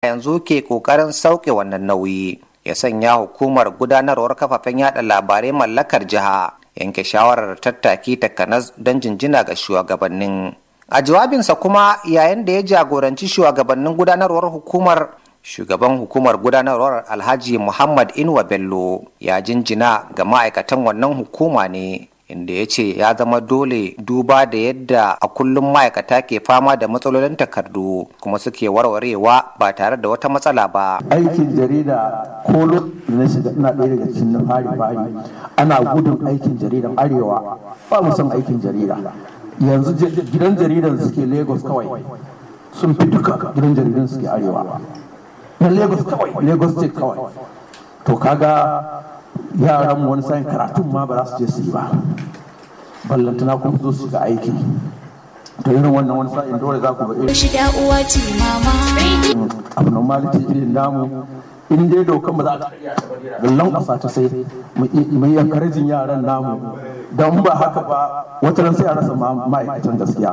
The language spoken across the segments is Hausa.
yanzu ke kokarin sauke wannan nauyi ya sanya hukumar gudanarwar kafafen yada labarai mallakar jiha yanke shawarar tattaki takanas don jinjina ga shugabannin a jawabinsa kuma yayin da ya jagoranci shugabannin gudanarwar hukumar shugaban hukumar gudanarwar alhaji muhammad inuwa bello ya jinjina ga ma'aikatan wannan hukuma ne inda ya ce ya zama dole duba da yadda a kullum ma'aikata ke fama da matsalolin takardu kuma suke warwarewa ba tare da wata matsala ba aikin jarida ko na shiga ina ɗaya daga cikin na fari fari ana gudun aikin jaridan arewa ba mu son aikin jarida yanzu gidan jaridan suke lagos kawai sun fi duka gidan jaridan suke arewa na lagos kawai lagos state kawai to kaga yaran wani sa'in karatun ma ba za su je su yi ba ballantana kuma zo su shiga aiki to irin wannan wani sa'in dole za ku ga irin shida uwa ce mama abu normality irin namu in dai dokan ba za ta gallan ƙasa ta sai mu yi encouraging yaran namu don ba haka ba wata ran sai a rasa ma'aikatan gaskiya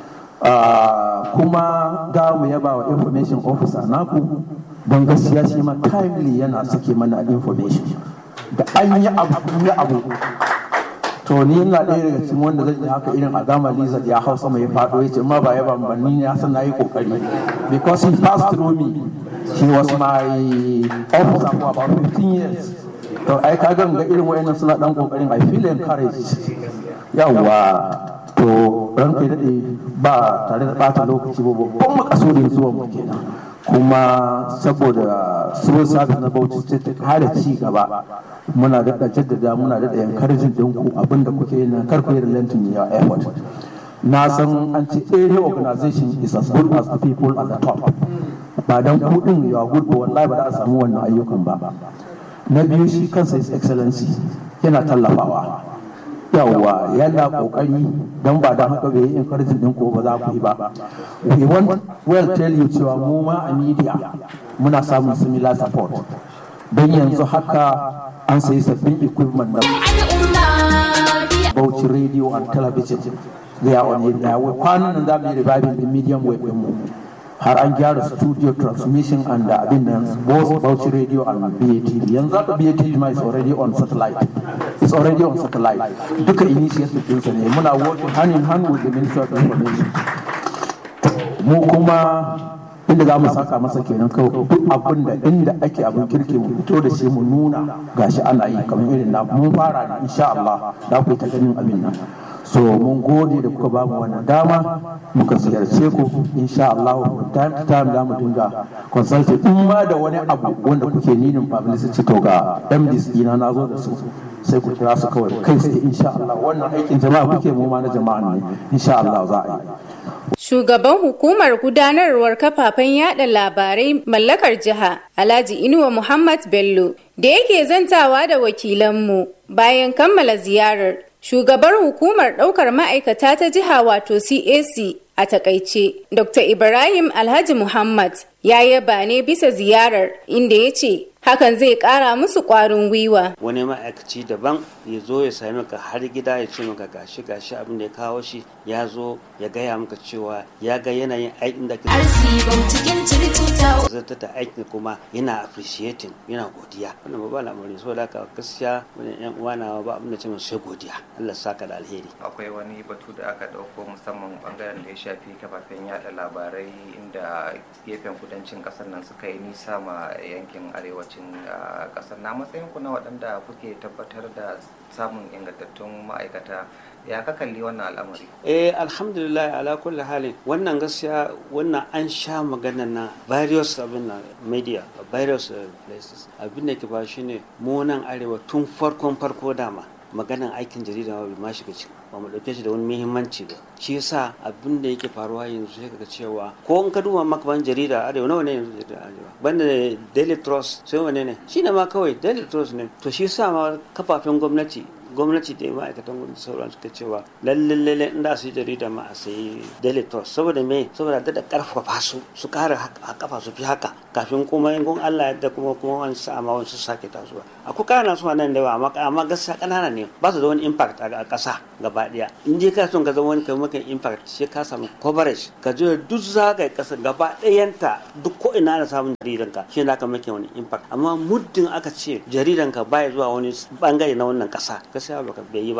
kuma ga mu yaba wa information officer naku don gaskiya shi ma timely yana sake mana information da an yi abu yi abu to ni ina ɗaya daga cikin wanda zai yi haka irin a gama lizard ya hau sama ya faɗo ya ce ma ba ya ba ni ne san na yi kokari because he passed through me he was my officer for about 15 years to ai ka ga irin wayannan suna dan kokarin i feel encouraged yawa to ranka daɗe ba tare da ɓata lokaci ba babban makasudin zuwa mu kenan kuma saboda civil service na bauchi ce ta kare ci gaba muna daɗa jaddada muna daɗa encouraging ɗinku abinda kuke yin kar ku yi relenting your effort na san an ce area organization is as good as the people at the top ba dan kuɗin ya good ba wallahi ba za a samu wannan ayyukan ba na biyu shi kansa is excellency yana tallafawa yawwa yana kokari don ba don haka bai yi encouraging din ko ba za ku yi ba we want well tell you cewa mu ma a media muna samun similar support don yanzu haka an sayi sabbin equipment na Bauchi radio and television they are on it now kwanan nan za mu yi reviving din medium wave din mu har an gyara studio transmission and abin nan both Bauchi radio and BATV yanzu haka BATV ma is already on satellite it's already on satellite duka initiative ɗinsa ne muna working hand in hand with the Ministry of Information mu kuma inda za mu saka masa kenan kawai duk abin da inda ake abin kirki mu fito da shi mu nuna gashi ana yi kamar irin na mun fara ne insha Allah da ku ta ganin abin nan so mun gode da kuka bamu wannan dama muka ziyarce ku insha Allah time to time za mu dinga consult in ma da wani abu wanda kuke ninin publicity to ga MDs dina na zo da su sai ku kira su kawai kai sai insha Allah wannan aikin jama'a kuke mu ma na jama'a ne insha Allah za a yi Shugaban hukumar gudanarwar kafafen yada labarai mallakar jiha Alhaji Inuwa Muhammad Bello da yake zantawa da wakilanmu bayan kammala ziyarar shugabar hukumar ɗaukar ma'aikata ta jiha wato CAC a takaice Dr. Ibrahim Alhaji Muhammad ya yaba ne bisa ziyarar inda ya ce hakan zai kara musu kwarin gwiwa. Wani ma'aikaci daban ya zo ya sami ka har gida ya ce maka gashi gashi abin da ya kawo shi ya zo ya gaya maka cewa ya ga yanayin aikin da ke zata da aikin kuma yana appreciating yana godiya wannan ba al'amari so da haka gaskiya wani yan uwa na ba abin da ce sai godiya Allah saka da alheri akwai wani batu da aka dauko musamman bangaren da ya shafi kafafen yada labarai inda gefen kudancin kasar nan suka yi nisa ma yankin arewacin kasar na matsayin ku na waɗanda kuke tabbatar da samun ingantattun ma'aikata ya ka kalli wannan al'amari eh alhamdulillah ala kulli halin wannan gaskiya wannan an sha magana na various abin na media various places abin da ke ba shine mu nan arewa tun farkon farko dama maganan aikin jarida ma bai ma shiga ciki ba mu dauke shi da wani muhimmanci ba shi yasa abin da yake faruwa yanzu sai kaga cewa ko in ka duba makaman jarida arewa nawa ne yanzu jarida arewa banda daily trust sai wane ne shi ne ma kawai daily trust ne to shi yasa ma kafafen gwamnati gwamnati da ma'aikatan gwamnati sauran suka cewa lalle lalle in da su yi jarida ma a sayi daily trust saboda me saboda da karfafa su su kara kafa su fi haka kafin kuma in kun Allah yadda kuma kuma wani sa ma wani su sake tasowa akwai kana su nan da yawa amma gaskiya kanana ne ba su da wani impact a ƙasa gaba daya in dai ka son ka zama wani kai maka impact sai ka samu coverage ka je duk zagaye kasar gaba dayanta duk ko ina na samun jaridan ka shi ka maka wani impact amma muddin aka ce jaridan ka baya zuwa wani bangare na wannan kasa gaskiya ba ka bai yi ba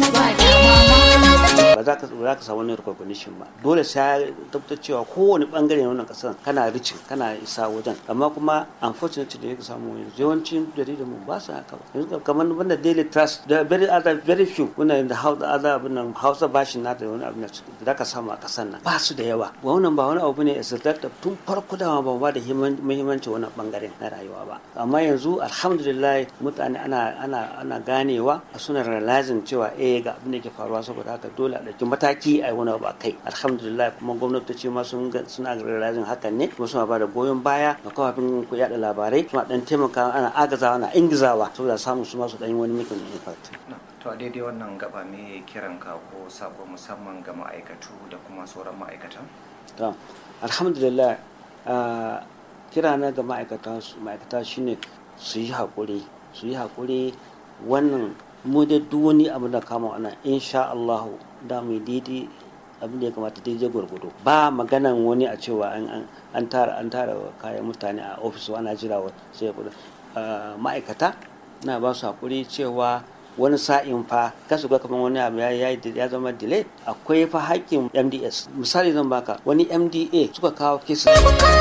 ba za ka za ka samu wani recognition ba dole sai ya tabbatar cewa kowane bangare na wannan kasar kana ricin kana isa wajen amma kuma unfortunately da yake samu yawancin jaridan mu ba su haka ba yanzu kamar wanda daily trust da very other very few wannan da hausa other abin nan hausa bashin na da wani abin da ka samu a kasar nan ba su da yawa wannan ba wani abu ne is that tun farko da ba ba da muhimmanci wannan bangaren na rayuwa ba amma yanzu alhamdulillah mutane ana ana ana ganewa suna realizing cewa eh ga abin da ke faruwa saboda haka dole a ɗauki mataki a yi wani abu a kai alhamdulillah kuma gwamnati ma sun suna realizing hakan ne kuma suna ba da goyon baya ga kafafin yaɗa labarai suna ɗan taimakawa ana agazawa ana ingizawa saboda samun su masu ɗan wani mikin impact. to a daidai wannan gaba me kiran ka ko sako musamman ga ma'aikatu da kuma sauran ma'aikatan to alhamdulillah kira na ga ma'aikata shine su yi haƙuri su yi haƙuri wannan mu da duk wani abu da kama ana insha Allah da mu daidai abin da ya kamata daidai gwargwado ba maganan wani a cewa an tara an tara kayan mutane a ofis ana jira sai ya ma'aikata na ba su haƙuri cewa wani sa'in fa ka shiga kamar wani abu ya ya zama delay akwai fa haƙƙin MDS misali zan baka wani MDA suka kawo kisa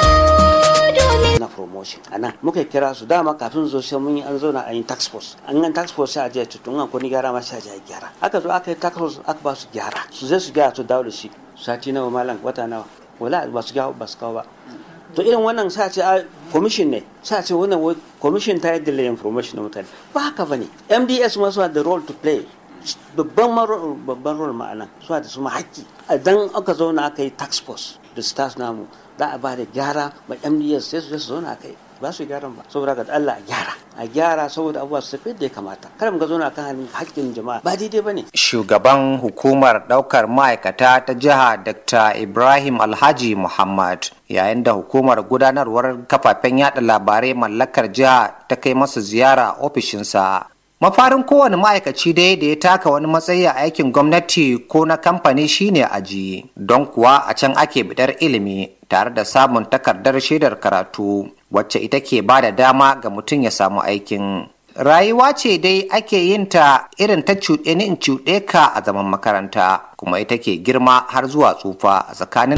na promotion a nan muka kira su dama kafin zo sai mun yi an zauna a yin tax force an yi tax force sai a je tutun an kuni gyara ma sai a je gyara aka zo aka yi tax force aka ba su gyara su zai su gyara su dawo da shi sati nawa malam wata nawa wala ba su gyara ba su kawo ba to irin wannan sa ce a commission ne sa ce wannan commission ta yi delay information na mutane ba haka bane mds ma suna da role to play babban babban role ma'ana suna da su ma haƙƙi idan aka zauna aka yi tax force da stars namu za a ba da gyara ma mds sai su zauna aka yi ba su gyaran ba saboda ga Allah a gyara a gyara saboda abubuwa su tafi da ya kamata kada mu ga zauna kan haƙƙin jama'a ba daidai bane shugaban hukumar ɗaukar ma'aikata ta jiha Dr. Ibrahim Alhaji Muhammad yayin da hukumar gudanarwar kafafen yada labarai mallakar jiha ta kai masa ziyara a ofishinsa mafarin kowane ma'aikaci dai da ya taka wani matsayi a aikin gwamnati ko na kamfani shine aji don kuwa a can ake bidar ilimi tare da samun takardar shaidar karatu wacce ita ke ba da dama ga mutum ya samu aikin rayuwa ce dai ake yin ta irin ta cuɗe ni in cuɗe ka a zaman makaranta kuma ita ke girma har zuwa tsufa a tsakanin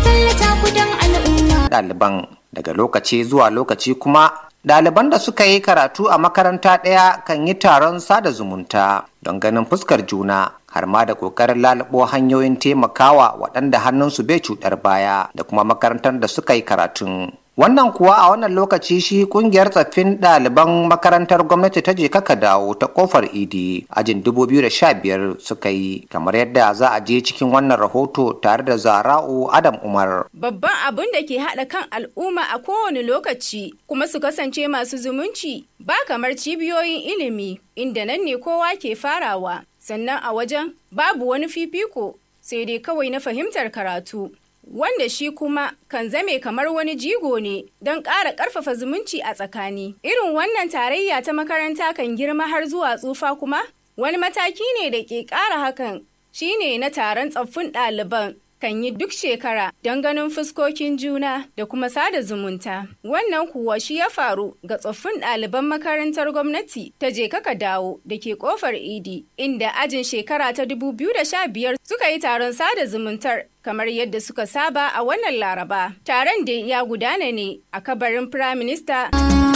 ɗaliban daga lokaci zuwa lokaci kuma Ɗaliban da suka yi karatu a makaranta ɗaya kan yi taron sada zumunta don ganin fuskar juna har ma da ƙoƙarin lalubo hanyoyin taimakawa waɗanda hannunsu bai cuɗar baya da kuma makarantar da suka yi karatun. Wannan kuwa a wannan lokaci shi kungiyar tsaffin ɗaliban makarantar gwamnati ta je kaka dawo ta kofar idi ajin 2015 suka yi kamar yadda za a je cikin wannan rahoto tare da zara'u Adam Umar. Babban abin da ke haɗa kan al'umma a kowane lokaci kuma su kasance masu zumunci ba kamar cibiyoyin ilimi inda nan ne kowa ke farawa sannan a wajen babu wani fifiko sai dai kawai na fahimtar karatu. wanda shi kuma kan zame kamar wani jigo ne don ƙara ƙarfafa zumunci a tsakani. Irin wannan tarayya ta makaranta kan girma har zuwa tsufa kuma wani mataki ne da ke ƙara hakan shine na taron tsaffin ɗaliban kan yi duk shekara don ganin fuskokin juna da kuma sada zumunta. Wannan kuwa shi ya faru ga tsoffin ɗaliban makarantar gwamnati ta je kaka dawo da ke kofar idi inda ajin shekara ta 2015 suka yi taron sada zumuntar kamar yadda suka saba a wannan laraba. Taron da ya gudana ne a kabarin Firaminista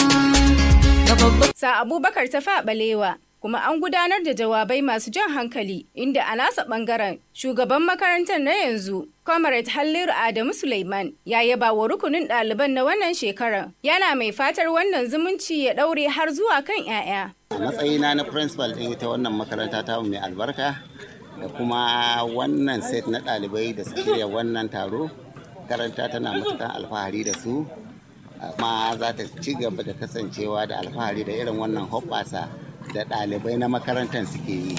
Sa Abubakar ta balewa kuma an gudanar da jawabai masu jan hankali inda a nasa bangaren shugaban makarantar na yanzu comrade halliru adamu suleiman ya yaba wa rukunin ɗaliban na wannan shekarar yana mai fatar wannan zumunci ya ɗaure har zuwa kan 'ya'ya a matsayina na principal ɗin ita wannan makaranta ta mai albarka da kuma wannan set na ɗalibai da suka shirya wannan taro karanta tana matukan alfahari da su amma za ta ci gaba da kasancewa da alfahari da irin wannan hoɓɓasa da ɗalibai na makarantar suke yi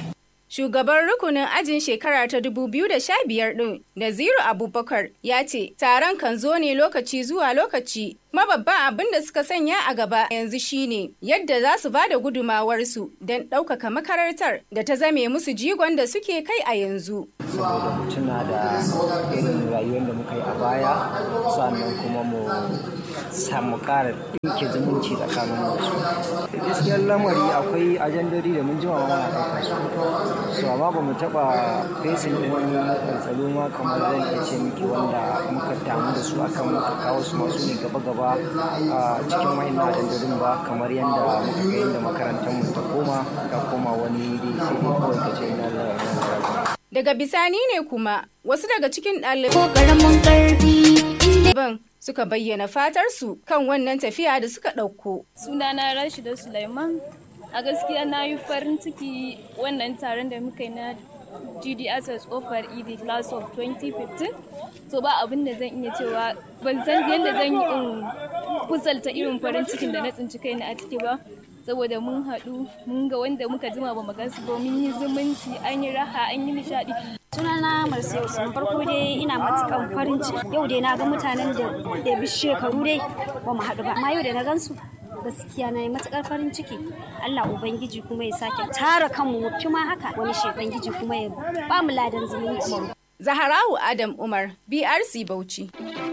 Shugaban rukunin ajin shekara ta 2015 ɗin, Naziru Abubakar, ya ce taron kan zo ne lokaci zuwa lokaci. Kuma babban abin da suka sanya a gaba yanzu shine yadda za su ba da gudumawarsu don ɗaukaka makarantar da ta zame musu jigon da suke kai a yanzu. saboda mu tuna da irin rayuwar da muka yi a baya sannan kuma mu samu ƙara ɗinke zumunci tsakanin mu da su gaskiyar lamari akwai ajandodi da mun jima ma muna ɗaukar su so amma ba mu taɓa fesin ɗin wani tsalo ma kamar zan iya ce miki wanda muka damu da su akan muka kawo su masu ne gaba-gaba a cikin wayannan ajandodin ba kamar yadda muka ga yadda makarantar mu ta koma ta koma wani dai sai dai kawai ka ce ina da Daga bisani ne kuma wasu daga cikin ko karamin karfi inda ɗaliban suka bayyana fatarsu kan wannan tafiya da suka ɗauko. sunana Rashida Sulaiman a gaskiya na yi farin ciki wannan taron da muka yi na GDSS offer ED class of 2015 so ba abin da zan iya cewa ban san yadda zan yi in kusalta irin farin cikin da na tsinci kaina a ciki ba saboda mun haɗu mun ga wanda muka jima ba mu gansu ba mun yi zumunci an yi raha an yi nishaɗi sunana Marsiya Usman farko dai ina matukan farin ciki yau dai na ga mutanen da da bi shekaru dai ba mu haɗu ba amma yau da na gansu gaskiya na yi matukar farin ciki Allah ubangiji kuma ya sake tara kanmu mu fi ma haka wani shebangiji kuma ya ba mu ladan zumunci Zaharawu Adam Umar, BRC Bauchi.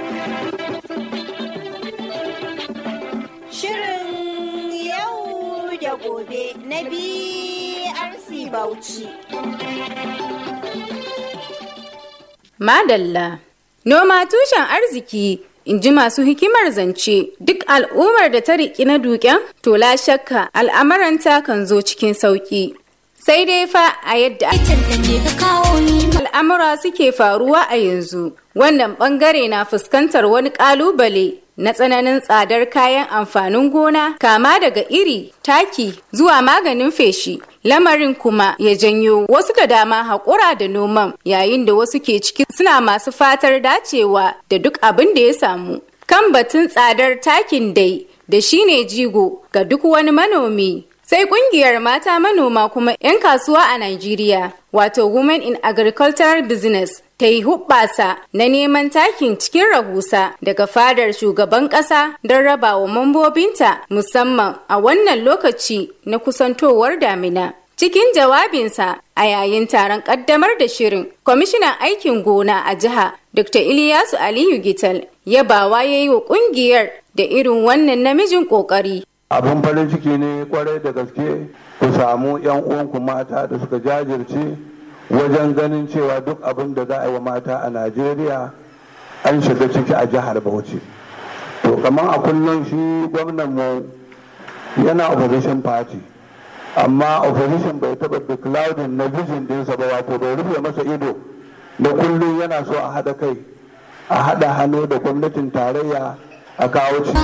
Shirin yau da gobe na BRC Bauchi. Madalla. Noma tushen arziki, in ji masu hikimar zance, duk al'ummar da ta riƙi na duken, to la shakka al'amuranta kan zo cikin sauƙi. Sai dai fa a yadda tantance ka kawo ni al'amura suke faruwa a yanzu, wannan ɓangare na fuskantar wani ƙalubale na tsananin tsadar kayan amfanin gona kama daga iri, taki zuwa maganin feshi. Lamarin kuma ya janyo wasu da dama haƙura da noman yayin da wasu ke ciki suna masu fatar dacewa da duk abin da ya samu. Kan batun tsadar takin dai da shine jigo ga duk wani manomi. Sai kungiyar mata manoma kuma 'yan kasuwa a Najeriya, wato Women in Agricultural Business, ta yi hubbasa na neman takin cikin rahusa daga fadar shugaban ƙasa don raba wa mambobinta musamman a wannan lokaci na kusantowar damina. Cikin jawabinsa a yayin taron ƙaddamar da shirin, kwamishinan aikin gona a jiha Dr. Iliyasu Aliyu Gital yabawa ya yi wa ƙungiyar da irin wannan namijin ƙoƙari. abin farin ciki ne kwarai da gaske ku samu yan uwanku mata da suka jajirce wajen ganin cewa duk abin da za a yi wa mata a najeriya an shiga ciki a jihar bauchi to kamar a kullum shi gwamnan mu yana opposition party amma opposition bai taba declaring na vision dinsa ba wato bai rufe masa ido da kullum yana so a haɗa kai a haɗa hannu da gwamnatin tarayya a kawo ci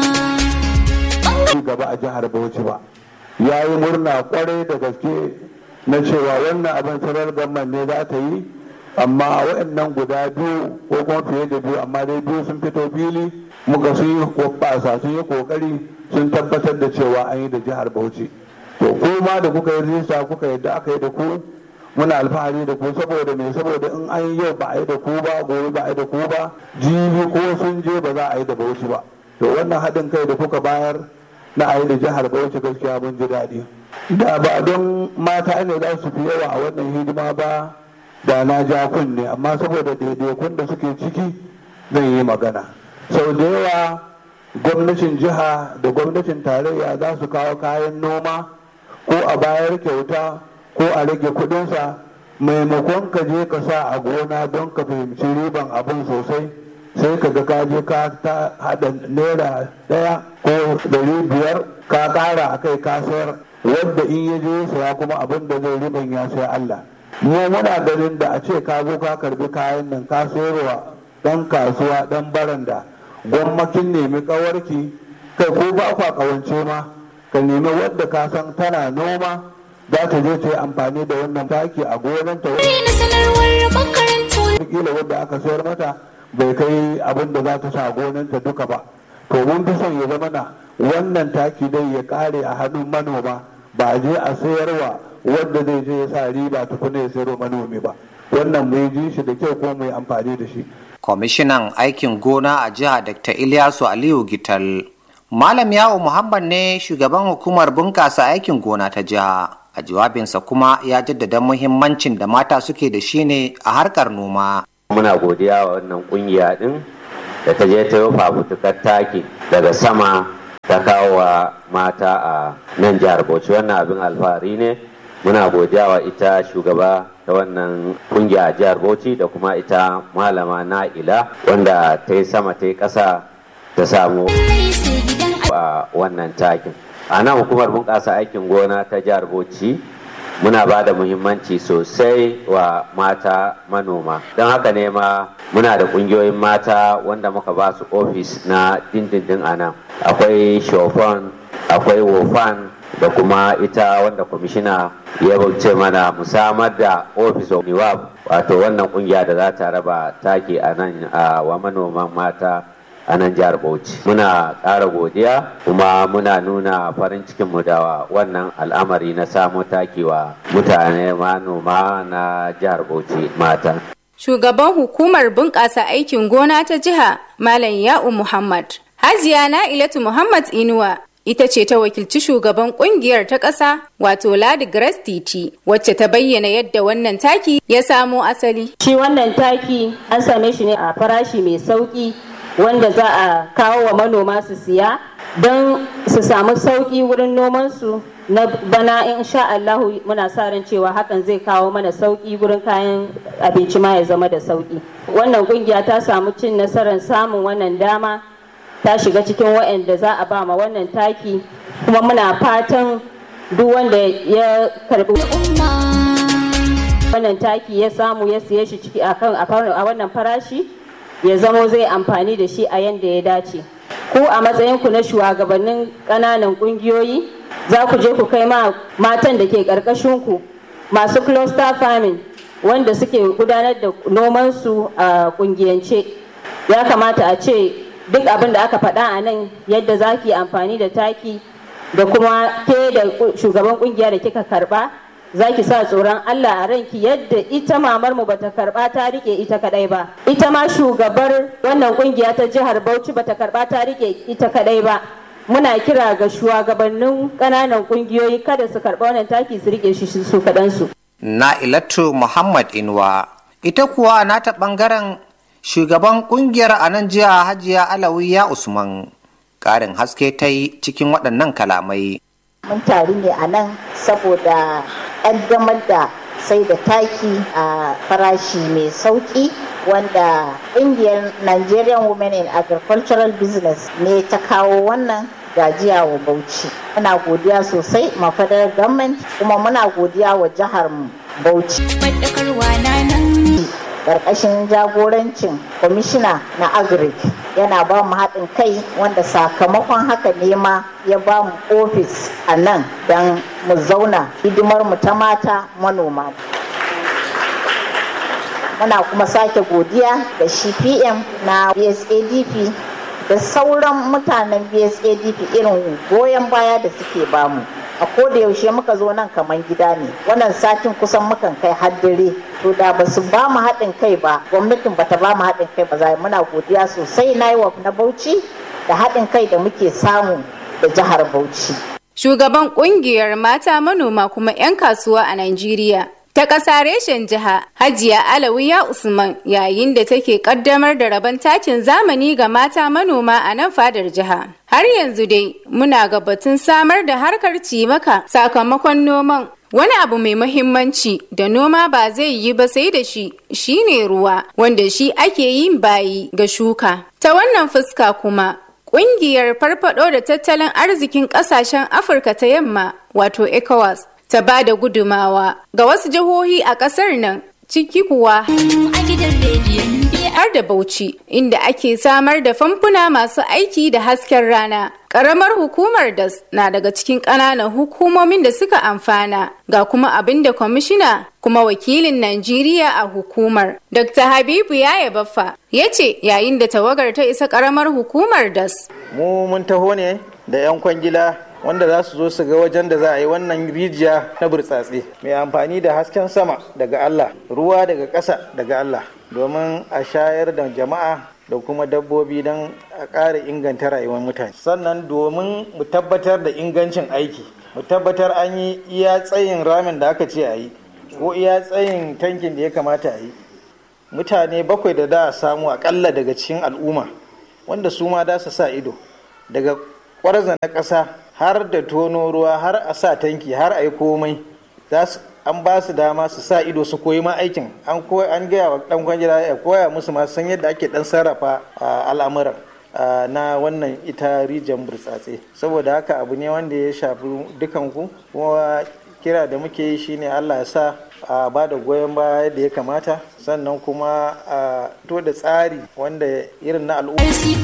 ci gaba a jihar Bauchi ba ya yi murna kwarai da gaske na cewa wannan abin sarar gamman ne za ta yi amma waɗannan guda biyu ko kuma fiye da biyu amma dai biyu sun fito fili muka sun yi hoɓɓasa sun yi kokari sun tabbatar da cewa an yi da jihar Bauchi to kuma da kuka yi rijista kuka yadda aka yi da ku muna alfahari da ku saboda me saboda in an yi yau ba a yi da ku ba gobe ba a yi da ku ba jibi ko sun je ba za a yi da Bauchi ba to wannan haɗin kai da kuka bayar na a yi da jihar Bauchi gaskiya mun ji daɗi. Da ba don mata ne za su fi yawa a wannan hidima ba da na ja kunne amma saboda daidaikun da suke ciki zan yi magana. Sau da yawa gwamnatin jiha da gwamnatin tarayya za su kawo kayan noma ko a bayar kyauta ko a rage kudinsa maimakon ka je ka sa a gona don ka fahimci riban abin sosai sai ka ga kaje ka ta hada naira daya ko dari biyar ka kara a kai ka sayar wadda in ya je saya kuma abin da zai riban ya sai Allah mu muna ganin da a ce ka zo ka karbi kayan nan ka sayarwa dan kasuwa dan baranda gwammakin nemi kawarki kai ko ba kwa kawance ma ka nemi wadda ka san tana noma za ta je ta yi amfani da wannan taki a gonanta na sanarwar makarantu wataƙila wadda aka sayar mata bai kai abin da za ta sa gonanta duka ba to mun fi son ya zama na wannan taki dai ya kare a hannun manoma ba a je a sayarwa wanda zai je ya sa riba tukuna ya sayarwa manomi ba wannan mu ji shi da kyau kuma mu yi amfani da shi kwamishinan aikin gona a jiha dr ilyasu aliyu gital malam yawo muhammad ne shugaban hukumar bunƙasa aikin gona ta jiha a jawabinsa kuma ya jaddada muhimmancin da mata suke da shi ne a harkar noma muna godiya wa wannan kungiya din da ta je ta yi fafutukar taki daga sama ta kawo wa mata a nan jihar bauchi wannan abin alfahari ne muna godiya wa ita shugaba ta wannan kungiya a jihar bauchi da kuma ita malama na'ila wanda ta yi sama ta yi ƙasa ta samu a wannan takin a nan hukumar bunƙasa aikin gona ta jihar bauchi muna ba da muhimmanci sosai wa mata manoma don haka ne ma muna da ƙungiyoyin mata wanda muka ba su ofis na dindindin a nan akwai shofan akwai wofan da kuma ita wanda kwamishina ya bauce mana musamar da ofis of niwab wato wannan kungiya da za ta raba taki a nan wa manoman mata a nan jihar Bauchi. Muna ƙara godiya kuma muna nuna farin cikinmu da wannan al'amari na samo takewa mutane manoma na jihar Bauchi mata. Shugaban hukumar bunƙasa aikin gona ta jiha Malam Ya'u Muhammad. Hajiya Na'ilatu Muhammad Inuwa ita ce ta wakilci shugaban kungiyar ta ƙasa wato Ladi Grace Titi wacce ta bayyana yadda wannan taki ya samo asali. Shi wannan taki an same shi ne a farashi mai sauƙi wanda za a kawo wa manoma su siya don su samu sauƙi wurin nomansu na bana in sha Allahu muna sa ran cewa hakan zai kawo mana sauƙi wurin kayan abinci ma ya zama da sauƙi. Wannan kungiya ta samu cin nasarar samun wannan dama ta shiga cikin waɗanda za a ba ma wannan taki kuma muna fatan duk wanda ya karbi wannan taki ya samu ya siye shi ciki a wannan farashi ya zamo zai amfani da shi a yadda ya dace ku a matsayinku na shugabannin ƙananan ƙungiyoyi za ku je ku kai ma matan da ke ƙarƙashinku masu cluster farming wanda suke gudanar da nomansu a ƙungiyance ya kamata a ce duk abin da aka faɗa a nan yadda za ki amfani da taki da kuma ke da shugaban kungiya da kika karba za ki sa tsoron Allah a ranki yadda ita mamar mu bata karba ta rike ita kadai ba ita ma shugabar wannan kungiya ta jihar Bauchi bata karba ta rike ita kadai ba muna kira ga shugabannin ƙananan kungiyoyi kada su karba wannan taki su rike shi su kadansu Na'ilatu Muhammad Inuwa ita kuwa nata bangaren shugaban kungiyar a nan jiya hajiya alawiya usman karin haske ta yi cikin waɗannan kalamai mun taru ne a nan saboda ƙaddamar da sai da taki a farashi mai sauƙi wanda ƙungiyar nigerian women in agricultural business ne ta kawo wannan gajiya wa bauchi muna godiya sosai ma federal government kuma muna godiya wa jihar bauchi karkashin jagorancin kwamishina na agric yana ba mu haɗin kai wanda sakamakon haka ne ma ya ba mu ofis a nan don mu zauna hidimar mu ta mata manoma muna kuma sake godiya da shi pm na bsadp da sauran mutanen bsadp irin goyon baya da suke bamu a koda yaushe muka zo nan kamar gida ne wannan satin kusan mukan kai haddare to da ba su ba mu haɗin kai ba gwamnatin bata ba mu haɗin kai ba za muna godiya sosai na yi na bauchi da haɗin kai da muke samu da jihar bauchi shugaban kungiyar mata manoma kuma 'yan kasuwa a Najeriya ta ƙasa reshen jiha hajiya alawiya usman yayin da take ƙaddamar da rabon takin zamani ga mata manoma a nan fadar jiha har yanzu dai muna ga batun samar da harkar cimaka sakamakon noman wani abu mai mahimmanci da noma ba zai yi ba sai da shi shine ruwa wanda shi ake yin bayi ga shuka ta wannan fuska kuma Ƙungiyar farfado da tattalin arzikin ƙasashen Afirka ta yamma wato ECOWAS ta ba da gudumawa ga wasu jihohi a ƙasar nan ciki kuwa har da Bauchi inda ake samar da famfuna masu aiki da hasken rana. Ƙaramar hukumar DAS na daga cikin ƙananan hukumomin da suka amfana ga kuma abin da kwamishina kuma wakilin Najeriya a hukumar. Dr. Habibu Yaya Baffa ya ce yayin da tawagar ta isa ƙaramar hukumar DAS. Mu mun taho ne da 'yan kwangila wanda za su zo su ga wajen da za a yi wannan rijiya na burtsatse mai amfani da hasken sama daga Allah ruwa daga ƙasa daga Allah domin a shayar da jama'a da kuma dabbobi don a ƙara inganta rayuwar mutane sannan domin mu tabbatar da ingancin aiki mu tabbatar an yi iya tsayin ramin da aka ce a yi ko iya tsayin tankin da ya kamata a yi mutane bakwai da da samu akalla daga cikin al'umma wanda su ma da su sa ido daga kwarza na ƙasa har da tono ruwa har a sa tanki har a yi komai an ba su dama su sa ido su koyi ma aikin an an gaya wa dan kwangila ya koya musu ma san yadda ake dan sarrafa al'amuran na wannan ita rijiyar burtsatse saboda haka abu ne wanda ya shafi dukanku kuma kira da muke yi shine allah ya sa a ba da goyon baya da ya kamata sannan kuma a to da tsari wanda irin na al'umma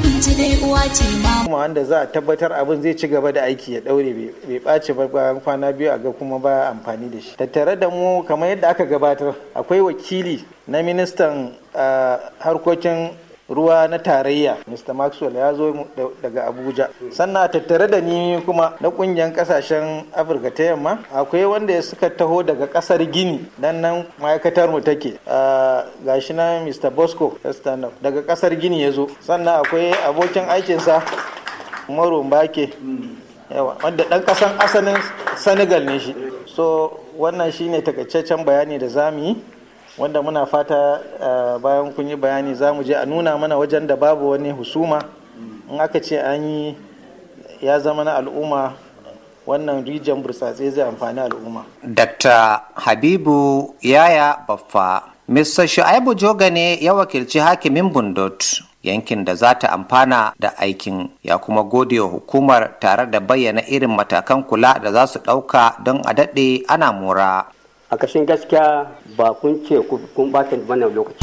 kuma wanda za a tabbatar abin zai ci gaba da aiki ya daure bai ɓaci ba bayan kwana biyu a ga kuma baya amfani da shi tattare da mu kamar yadda aka gabatar akwai wakili na ministan harkokin ruwa na tarayya mr maxwell ya zo daga abuja sannan a tattare da ni kuma na kungiyar kasashen afirka ta yamma akwai wanda ya suka taho daga kasar gini dan nan ma'aikatar mu take gashi na mr bosco daga kasar gini ya zo sannan akwai abokin aikinsa umaru mbake yawa wanda dan kasan asalin senegal ne shi so wannan shine takaitaccen bayani da zamu yi wanda muna fata bayan kun yi bayani za mu je a nuna mana wajen da babu wani husuma in aka ce an yi ya zama na al'umma wannan rijiyar burtsatse zai amfani al'umma. Dr. Habibu Yaya Baffa Mr. Shu'aibu Joga ne ya wakilci hakimin Bundot yankin da za ta amfana da aikin ya kuma gode wa hukumar tare da bayyana irin matakan kula da za su ɗauka don a daɗe ana mora. a kashin gaskiya ba kun ce kun bata mana lokaci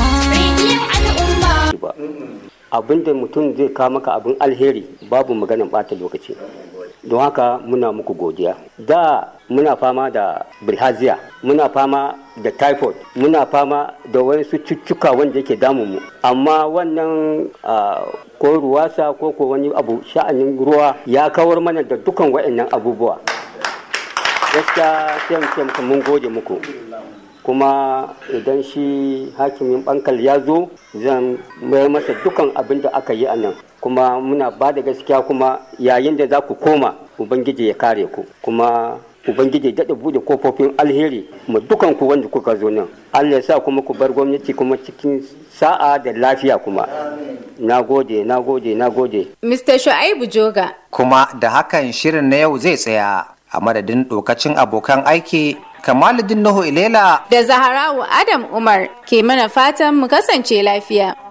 ba abin da mutum zai kawo maka abin alheri babu maganin bata lokaci don haka muna muku godiya da muna fama da bilhaziya muna fama da typhoid muna fama da wasu cututtuka wanda yake damun mu amma wannan ko ruwasa ko ko wani abu sha'anin ruwa ya kawar mana da dukan waɗannan abubuwa gaskiya sai mu ce muku mun gode muku kuma idan shi hakimin bankal ya zo zan mayar masa dukan abin da aka yi a nan kuma muna ba da gaskiya kuma yayin da za ku koma ubangiji ya kare ku kuma ubangiji daɗa buɗe kofofin alheri mu dukan ku wanda kuka zo nan allah ya sa kuma ku bar gwamnati kuma cikin sa'a da lafiya kuma na gode na gode na gode mr shu'aibu joga kuma da hakan shirin na yau zai tsaya a madadin dokacin abokan aiki kamaluddin nuhu ilela da zaharawu adam umar ke mana fatan mu kasance lafiya